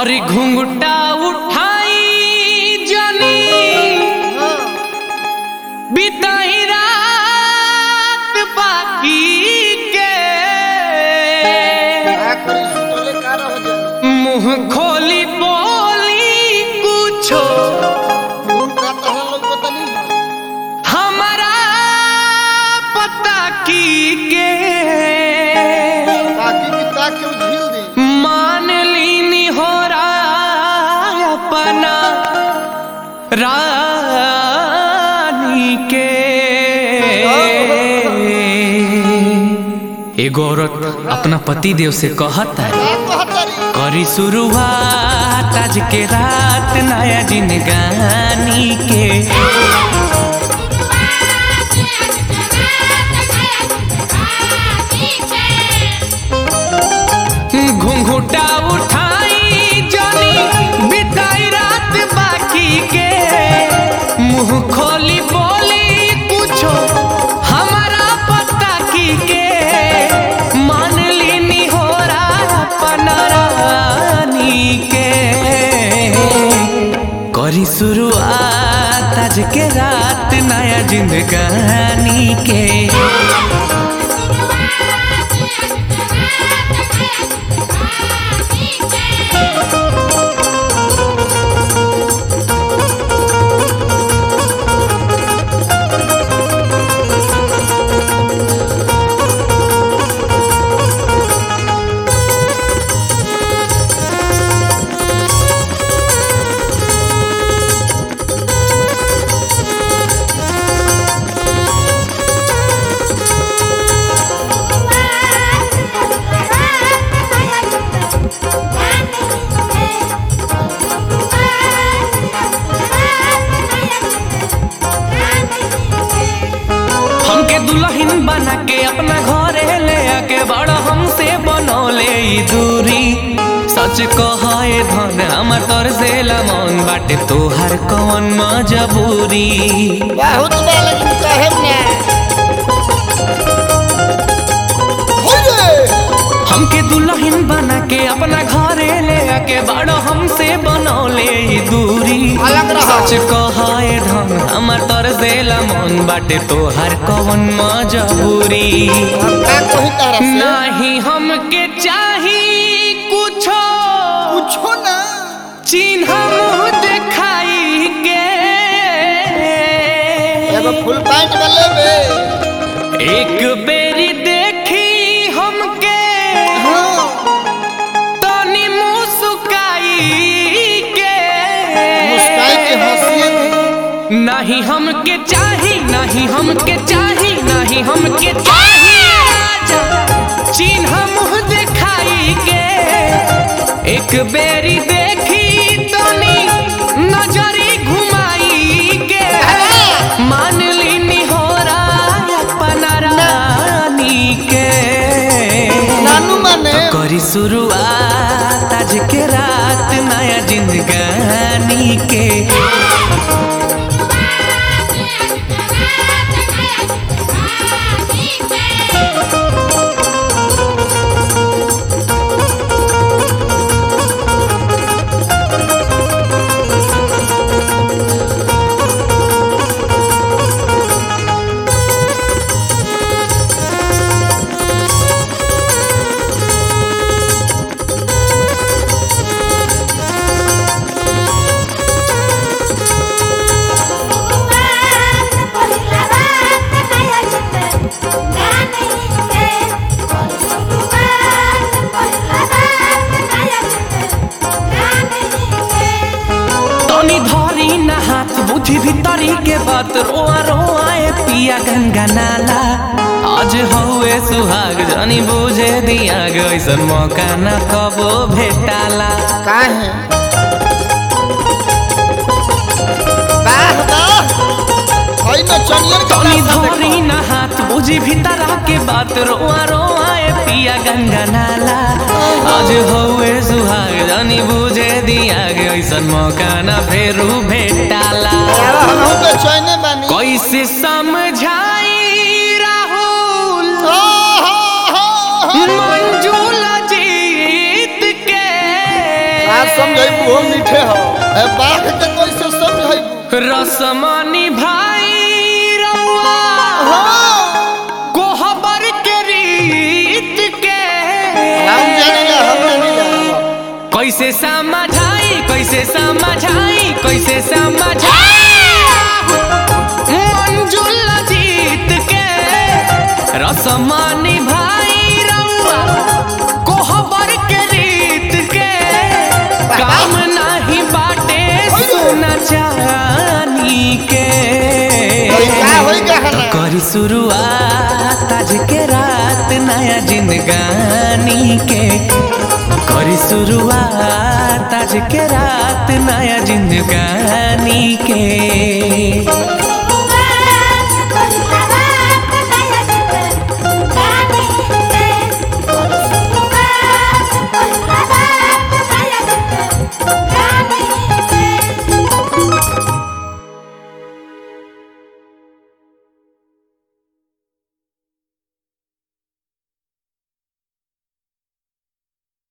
और घुंघटा उठाई जनी बिताई रात बाकी के आखरी सुतले का रह जाए मुंह खोली बोली कुछो उनका तो हम लोग पता नहीं हमारा पता की के ताकि कि ताकि वो झील दे मान लीनी हो रहा अपना रानी के एगो औरत अपना पति देव से कहता है का कहतरी करी शुरुआत आज के रात नया जिंदगानी के घुंघुटा उठाई जानी बिताई रात बाकी के मुंह खोली बोली कुछो हमारा पता की के मान लीनी हो रहा पनरानी के करी शुरुआत आज के रात नया जिंदगानी के हमके दुल्हन बना के अपना घरे ले आके बड़ा हमसे बनौले ई दूरी सच कहे धन हमर तोर से मन बाटे तोहर कवन मजबूरी बहुत बा लेकिन कहे ना हो रे हमके दुल्हन बना के अपना घरे ले आके बड़ा हमसे बनौले ई दूरी अलग रहो। सच कहे धन हमर तोर से मन बाटे तोहर कवन मजबूरी हम का कही तारा से नहीं हमके चाही कुछो पूछो ना चिन्ह मुँह देखाई के एगो फुल पैंट में लेबे एक बेरी देखी हमके हाँ तनी मुस्काई के मुस्काई के हंसिए दे नहीं हमके चाही नहीं हमके चाही नहीं हमके चाही आजा चिन्ह मुँह देखाई के एक बेरी देखी तनी नजरी घुमाई के मान लीनी हो रहा अपना रानी के नानू माने करी शुरुआत आज के रात नया जिंदगानी के तनी धरी ना हाथ बुद्धि भीतरी के बात रोआ रोआ ए पिया गंगा नाला आज हौए सुहाग जानी बुझे दिया गैसन मौका न कबो भेटाला काहे वाह वाह होई न चनियर के तनी पासा धरी देखो ना हाथ बुझी भीतरा के बात रोआ रोआ ए पिया गंगा नाला आज हौए सुहाग जानी बुझे दिया गैसन मौका न फेरू भेटाला यार हम हूं बेचैने बानी कैसे समझाई राहुल हो हो हो मंजूला जीत के बात समझाइबू हो मीठे हो ए बाघ के कैसे समझाइबू रसमानी भाई रउआ हाँ कोहबर के रीत के हम जानिला हम जानिला कैसे समझाई कैसे समझाई कैसे समझाई मंजुल जीत के रसमानी भाई रउआ कोहबर के रीत के काम नाही बाटे सोना चानी के का होई गहना करी शुरुआत आज के रात नया जिंदगानी के करी शुरुआत आज के रात नया जिंदगानी के